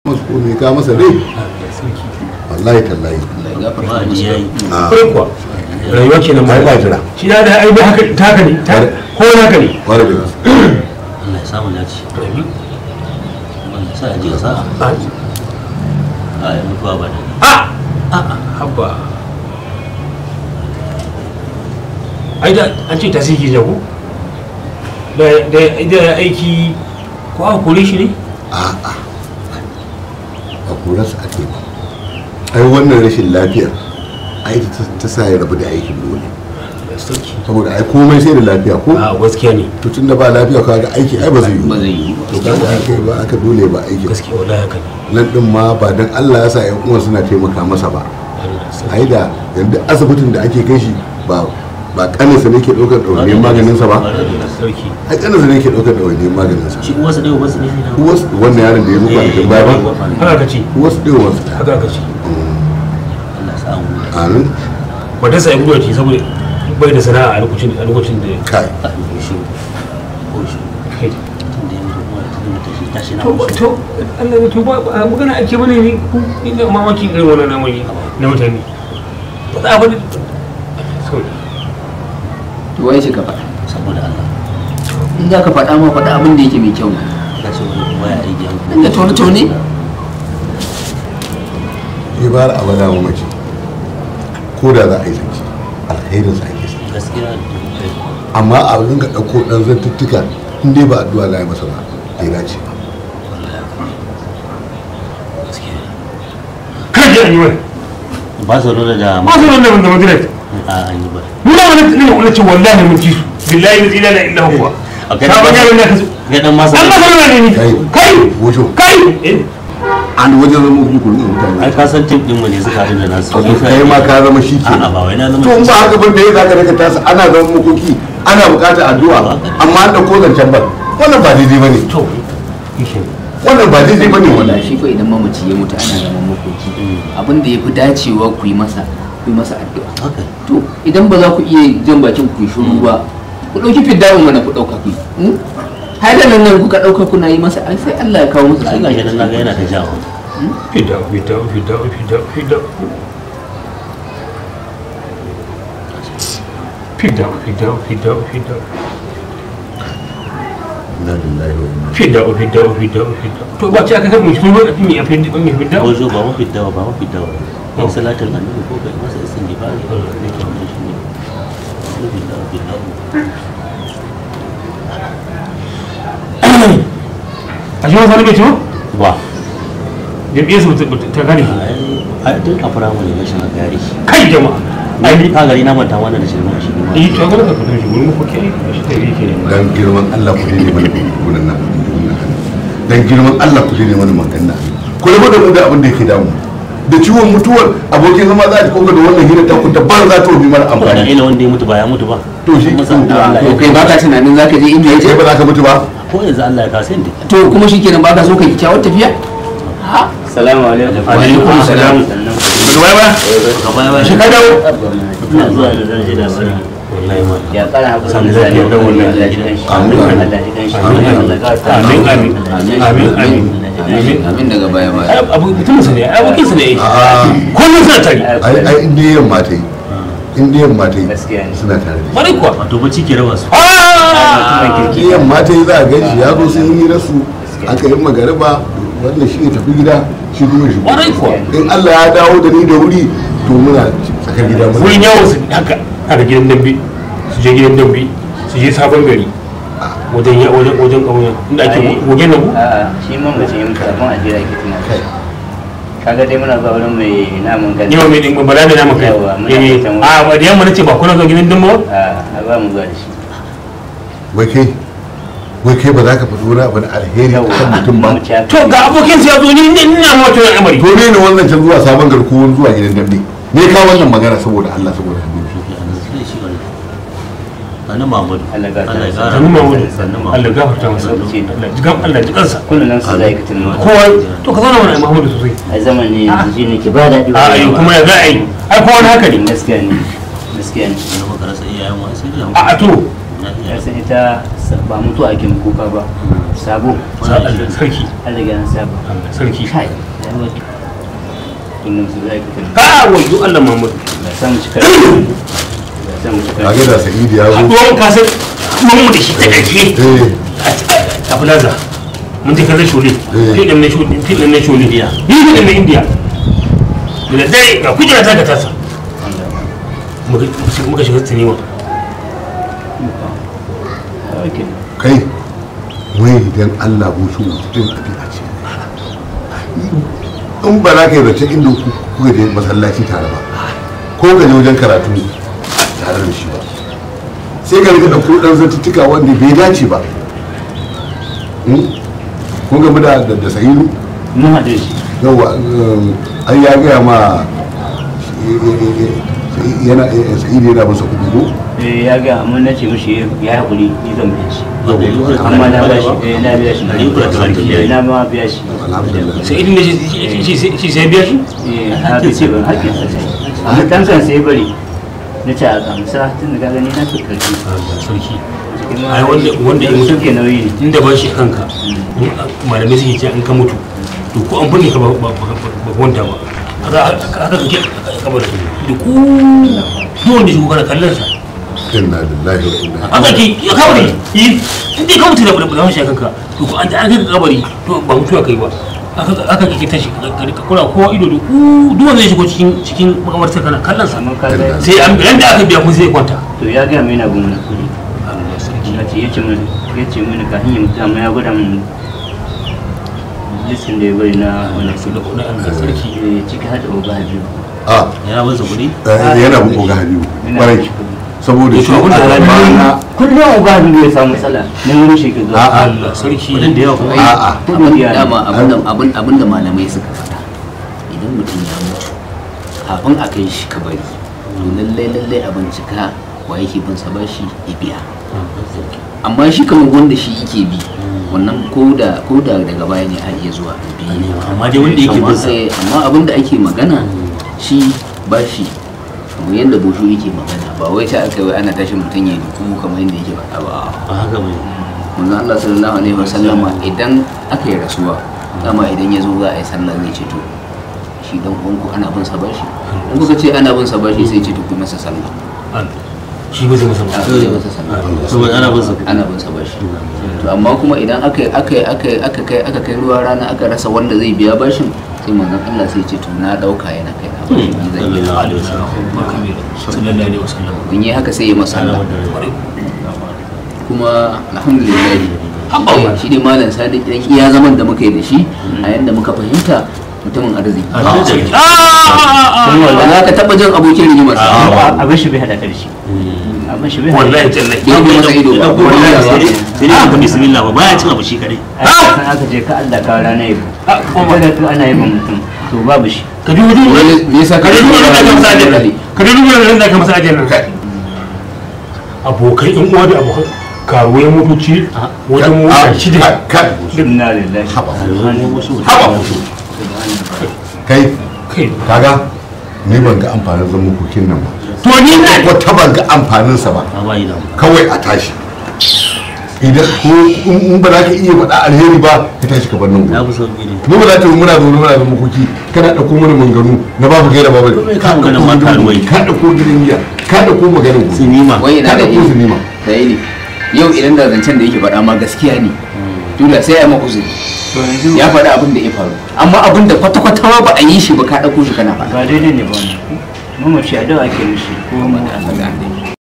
masu komai ka masa rai wallahi tallahi wa'adi ya yi a Kwarai kuwa rayuwa ke nan Ai, ba mai jira. shi da da ai haka ta haka ne ta ko haka ne kwarai da gaske Allah ya samu dace Allah ya sa a ji sa'a a yi mutuwa ba da a habba ai da an ce ta sike jago da da da aiki ko aka kore shi ne a a a kurarsa ake ba ai wannan rashin lafiyar ai ta ta sa ya rabu da aikin dole saboda ai komai sai da lafiya ko a gaskiya ne to tunda ba lafiya kaga aiki ai ba zai yi ba zai yi ba to kaga ake ba aka dole ba aiki gaskiya wallahi haka ne nan din ma ba dan Allah ya sa ƴan uwan suna taimaka masa ba Allah sarki. ai da yanda asibitin da ake kai shi ba ba kaninsa ne ke ɗaukar ɗawainiyar maganinsa ba sarki ai kaninsa ne ke ɗaukar ɗawainiyar maganinsa shi uwarsa ɗaya uwarsa ne shi na uwas wannan yaron da ya muku a cikin baya ba haka ka ce uwas ɗaya uwansa ɗaya haka ka ce Allah ya sa mu da amin matarsa ya gudu ce saboda bai da sana'a a lokacin a lokacin da kai shi ko shi kai tun da ya mutu kuma tun da tashi tashi na to musu to Allah ya to ba ba- magana ake bane ne ku ina mamakin irin wannan namiji na mutane ba za a bane sorry to wai shi ka faɗa saboda Allah in za ka faɗa ma faɗa abin da yake mai kyau ka ce wani kuma ya aiki an inda tone tone ibar abada mu mace ko da za a yi zance alherin sa ake sa gaskiya amma a ringa ɗauko ɗan zantuttuka in dai ba addu'a la yi masa ba bai dace ba gaskiya kada ji an yi wani ba su nuna da ba su wannan wanda magana a an yi ba mu da wani ne wani ce wallahi mun ci su billahi la ilaha illa huwa a kai sabon yaron da ka zo ga dan masa Allah sallallahu ne Kai. kai wujo kai eh, an wajen zama kuɗi kuɗin mutane ai ka san tip din mu ne suka haɗu da nasu to kai ma ka zama shi ke a'a ba wai na zama to in ba haka ban da ya zaka daga tasa ana zama makoki ana buƙatar addu'a amma an ɗauko zancen ban wannan ba daidai bane to ishe wannan ba daidai bane wanda wannan shi ko idan mamaci ya mutu ana zaman makoki abin da ya fi dacewa ku yi masa ku yi masa addu'a haka to idan ba za ku iya jan bakin ku yi shiru ba ku ɗauki fiddawun mana ku ɗauka ku yi haida nan nan kuka ɗauka kuna yi masa ai sai Allah ya kawo musu ai gashi nan naga yana ta jawo fida fida fida fida fida fida fida fida fida inna lillahi wa inna fida fida fida fida to ba ce aka kan mu shi ne mi a fida mi fida ko zo ba mu fidda ba mu fidda ba kai salatin annabi ko kai masa istighfari ne ke wannan shi ne fidda fidda a shi wasa ne bai ci ba wa jam'iyyar su ta gane ai ai tun a firamare na shi na gari kai jama'a ai ni ka gari na manta wannan da shi ma shi ma yi to ga ka fito shi gurin ko kai shi ta yake ne dan girman Allah ku ne mana gurin nan dan girman Allah ku ne mana magana ku rabu da mu da abin da yake damu da ciwon mutuwar abokin zama za ta koga da wannan hira ta ku tabbar za ta bi mara da amfani ila wanda ya mutu ba ya mutu ba To shi- kuma san da Allah to ya kai baka tunanin zaka je inda ya kai je ba za ka mutu ba ko yanzu Allah ya kasa inda to kuma shikenan baka so ka yi kyawar tafiya Salamu alaikum. alaikum salam Sannan ba ba ka baya baya shi ka dawo ina zuwa da zan je da sani wallahi ma ya kara haƙuri Sannan da zai zane yi don wannan Allah ji kanshi. Amin. Allah ji kanshi. Amin. Allah ya gafarta. amin amin amin amin amin amin daga baya baya ai abu mutum sa ne ai abokin sa ne a'a kullum suna tare ai ai inda yamma ta yi inda yamma ta yi Gaskiya ne. suna tare da bari kuwa wato bacci ke raba su ah shi yamma ta yi za a gan shi ya zo sun yi rasu aka yi magariba wannan shi ne tafi gida shi kuma shi Kwarai kuwa. in Allah ya dawo da ni da wuri to muna tsakar gida muna wurin yawon su haka haka gidan dambe su je gidan dambe su je sabon gari wajen ya wajen wajen ƙauyen inda ake goge na ku A'a, shi mamaci yin kafin a jira ke tuna. Kaga dai muna zuwa wurin mai namun gani. yawa mai ɗin bala da nama kai Yawa, muna eh fatan a ba da yamma nace ba kuna zuwa gidan dambe ba A ba mu zuwa da shi. wai kai wai kai ba za ka faɗi wani abu na alheri Yawwa, kan mutum ba mamaci ya to ga abokin sa ya zo ni ni ina ma wato al'amari to ne ne wannan can zuwa sabon garkuwar zuwa gidan dambe ne ka wannan magana saboda Allah saboda Habibu Sani Mahmudu. Allah ya Allah ya gafarta. sannu mahmudu Sannu Allah ya gafarta masa Lokaci. Allah jigan Allah jikansa Kullum nan su zai ka tuna. kowa to ka zauna mana mahmudu sosai A zaman ne yanzu shi ne ke ba daɗi. a ai kuma ya za a yi ai kowa haka ne Gaskiya ne. Gaskiya ne. Wani maka rasa iyayen wani sai da a a to na iya. ya san ita ba mutu ake kuka ba sabo sa Allah sarki an riga an saba Allah sarki kai ya yi wata inda musu zai ka tafi ha wayo Allah Muhammadu ba samu cika ba samu cika kage da sa'idi ya zo haɗuwan kasar mun mu da shi ta ƙarshe eh a plaza mun je kallon shole Eh. filin na shole filin na shole ni filin na indiya da dare ga kujera ta ga tasa muka muka shiga sinima okay kai wai idan Allah bushu mutum ɗabi'a ce in ba za ka yi zance inda ku- kuka je masallaci tare ba ko ka je wajen karatu tare da shi ba sai ka rika ɗauko ɗan zantuttuka wanda bai dace ba Hmm? kun gamu da da da sahilu mun haɗu da shi yawa an ya gaya ma yana sahilu yana masa kuɗi ko Eh, ya ga amma na ce mishi ya haƙuri ni zan biya shi Ba da yi kula amma na biya shi eh, na biya shi Ɗari uku da talatin da Eh, ya yi. na ma biya shi alhamdulillah sai idin da shi- shi shi- shi sai biya shi eh na fi ce ban hakkin sa sai a dan kan sai bari na ce a gamsa tun da ka gani na fi karfi Allah sarki Cikin ma- ai wanda wanda ya mutu suke nauyi ne inda ba shi kanka malamai suke ce in ka mutu to ko an binne ka ba ba ba ba wanda ba haka haka kake kabar da ku duk wanda shi kana kallon sa inna lillahi wa inna haka ke ya kabari yi inda ka mutu da bulbulun shi kanka to ko an ji an kai ka kabari to ba mutuwa kai ba haka haka kake tashi ka ka kula kowa ido da ku duk wanda ya shigo cikin cikin makamarta kana kallon sa amma ka ga sai an yanda aka biya kun sai ya kwanta to ya ga mai na bin wani kuɗi Allah sarki ya ce ya ce mini ya ce mini ka hanyar mutu amma ya gwada min listin da ya bari na wani su da kuɗin Allah sarki Eh, ciki hada oga biyu a yana masa kuɗi eh, yana bin oga habibu kwarai saboda shi abin da a bana kullum oga biyu ya samu matsala na wurin shi ke zuwa A'a. Allah sarki kuɗin da yawa kuma a'a Kuɗin biya ne. dama abinda- abin abinda malamai suka faɗa idan mutum ya mutu kafin a kai shi kabari to lallai lallai a bincika wa yake bin sa bashi ya biya amma shi kamar wanda shi yake bi wannan ko da ko da daga baya ne a iya zuwa a biya ne amma dai wanda yake amma bin sa sai amma abin da ake magana shi bashi kamar yadda bosho yake magana ba wai ta aka wai ana tashin mutum ya duku kamar yadda yake faɗa ba ba haka bane manzo Allah sallallahu alaihi wasallama idan aka yi rasuwa dama idan ya zo za a yi sallah zai ce to shi dan uwanku ana bin sa bashi in kuka ce ana bin sa bashi sai ce to ku masa sallah Allah shi ba zai masa ba a zai masa sallah saboda ana bin sa kuɗi ana bin sa bashi to amma kuma idan aka aka aka aka kai aka kai ruwa rana aka rasa wanda zai biya bashin sai manzon Allah sai ce to na dauka yana kai na bashi ni zan biya sallallahu alaihi wasallam sallallahu alaihi wasallam in yi haka sai ya masa sallah kuma alhamdulillah Habba. shi ne malam sadiq dan iya zaman da muka yi da shi a yanda muka fahimta mutumin arziki Allah sarki Sun ba wallahi za ka taba jin abokin rigimar sa a abin shi bai hada karshe abin shi bai hada wallahi tallahi ya bi masa ido ba Idan kuma wallahi ya ba. sai sai dai ka bismillah ba baya cin abu shi kadai san aka je ka Allah ka rana yabo kuma da to ana yabon mutum to babu shi ka duba duba Wani me yasa ka duba duba da ka masa ajiyar nan ka duba duba da ka masa ajiyar nan abokai in uwa da abokan karuwai motoci wajen mota shida kai inna lillahi haba subhanahu haba mutu kai kai kaga ni ban ga amfanin zaman kokin nan ba to ni na wata ban ga amfaninsa ba a bayi da kawai a tashi idan ko in ba za ka iya faɗa alheri ba ka tashi ka bar nan ya gobe fi sauki ne mu ba za ta yi muna zaune muna zama koki kana ɗauko mana manganu na babu gaira babu me ka maganar ma karuwai? ka ɗauko gidan giya ka ɗauko maganar gobe sinima wai ina ka da ɗauko ilimi sinima da ilimi yau idan da zancen da yake faɗa ma gaskiya ne dole sai ya maka uzuri to yanzu ya faɗa abin da ya faru amma abin da kwata-kwata ma ba a yi shi ba ka ɗauko shi kana faɗa ba daidai ne ba wannan mamaci a dawa ake mishi ko kuma da Allah ga